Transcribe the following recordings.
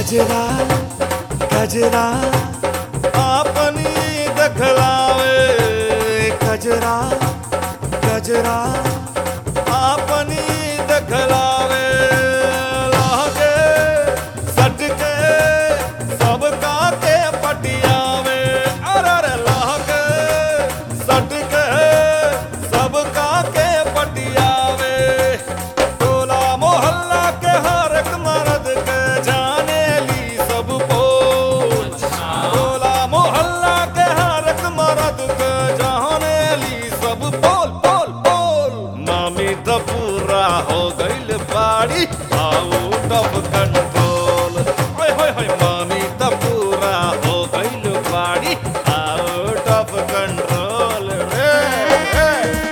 गजरा गजरा अपनी दखलावे गजरा गजरा अपनी दखलावे लागे सटके सबका के पटियावे अरे अरे लागे सटके सबका के पटियावे टोला मोहल्ला के हर एक मर्द के जाने ली सब बोल टोला मोहल्ला के हर एक मर्द के जाने ली सब बोल बोल बोल मामी तो पूरा हो गइल बाड़ी आउट ऑफ कंट्रोल होय होय होय मामी तो पूरा हो गइल बाड़ी आउट ऑफ कंट्रोल रे रे।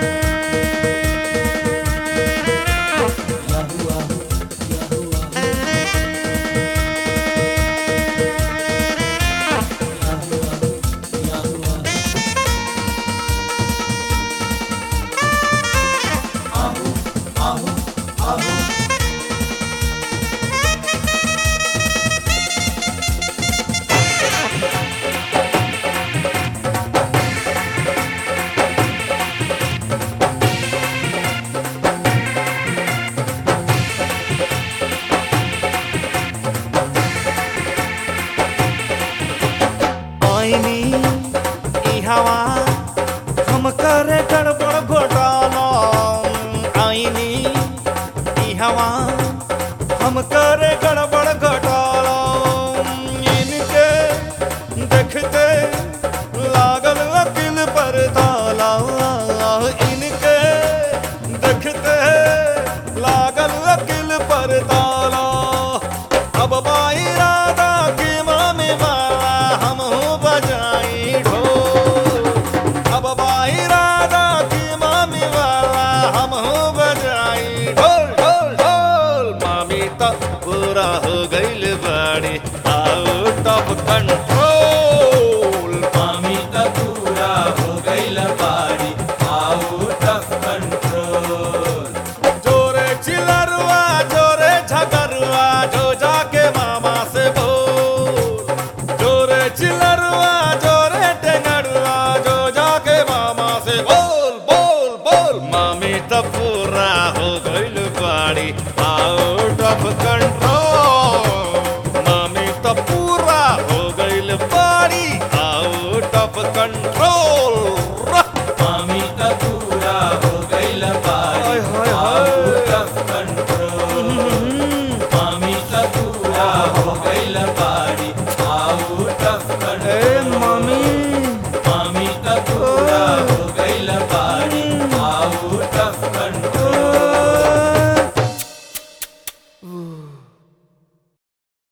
आईनी ई हवा हम करे गड़बड़ घोटाला आईनी ई हवा हम करे गड़बड़ घोटाला इनके देखते लागल वकील पर ताला इनके देखते लागल वकील पर ताला अब बाई राधा की मामी माला हम हूँ बजाई ढोल अब बाई राधा की मामी वाला हम हूँ बजाई ढोल ढोल ढोल मामी तो पूरा हो गइल बाड़ी आउट ऑफ कंट्रोल मामी त पूरा हो गइल बाड़ी आउट ऑफ कंट्रोल जोरे चिलरुआ जोरे झगरुआ जो जाके मामा से बोल जोरे चिलरुआ जोरे टेंगरुआ जो जाके मामा से बोल बोल बोल मामी तो पूरा हो गइल बाड़ी आउट ऑफ कंट्रोल मामी तो पूरा हो गइल बाड़ी आउट ऑफ कंट्रोल मामी त पूरा हो गइल बाड़ी हाय, हाय, हाय। आउट ऑफ कंट्रोल मामी त पूरा हो गइल बाड़ी आउट ऑफ कंट्रोल मामी मामी त पूरा हो गइल बाड़ी आउट ऑफ कंट्रोल